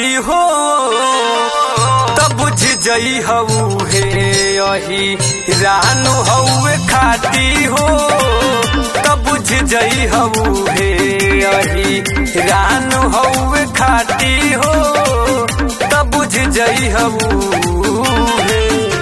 हो तब बुझ जई हऊ हे अही रानू हऊ खाती हो तब बुझ जई हऊ हे अही रानू हऊ खाती हो तब बुझ जई हऊ हे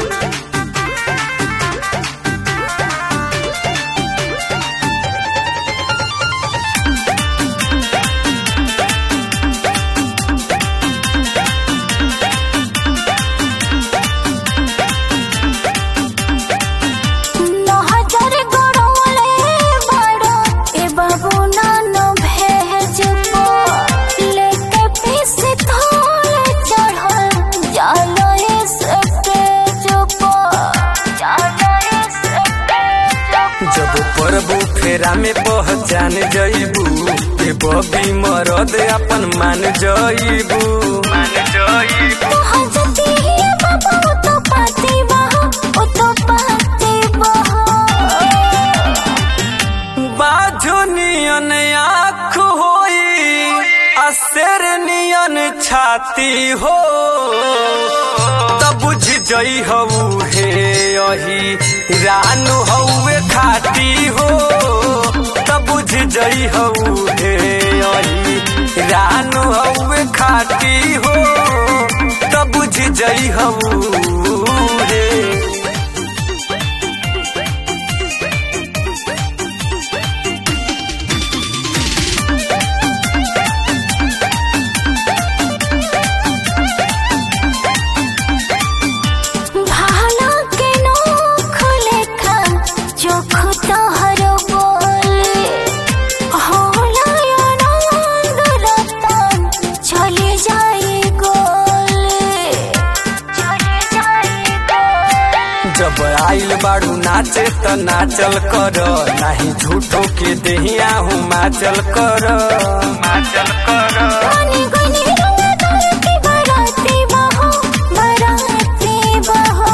नहजर गड़ौले बड़ो ए बाबू नानो भेज पो लेके पीस थोड़े चढ़ल जालो से पेज पो जालो से पेज जब प्रभु फेरा में पहचान जईबू के बबी मरद अपन मान जईबू मान जईबू हजती है बाबा वो तो पाती बहो वो तो पाती बहो बाझो नियन आँख होई असर नियन छाती हो तब बुझ जई हऊ हे अही रानू हऊ खाती हो तब बुझ जई हऊ हे अही रानू हऊ खाती हो तब बुझ जई हऊ हे भाला के नोख लेखा चोख तोहर बोले होला यो नंद रतन चले जाए गोले चले जाए गोले जब आइल बाड़ू नाचे त नाचल कर नाही झूठो के देहिया हूँ माचल कर माचल कर पानी गनी रंग धरती बराती बहो बराती बहो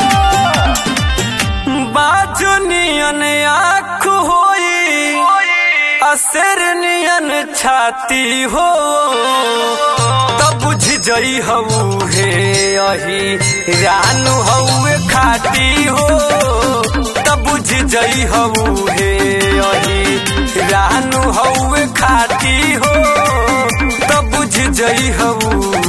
बाजू नियन आँख होई असर नियन छाती हो तब बुझ जई हऊ हे अही रानू हऊ खाती हो तब बुझ जई हऊ हे अही रानू हऊ खाती हो तब बुझ जई हऊ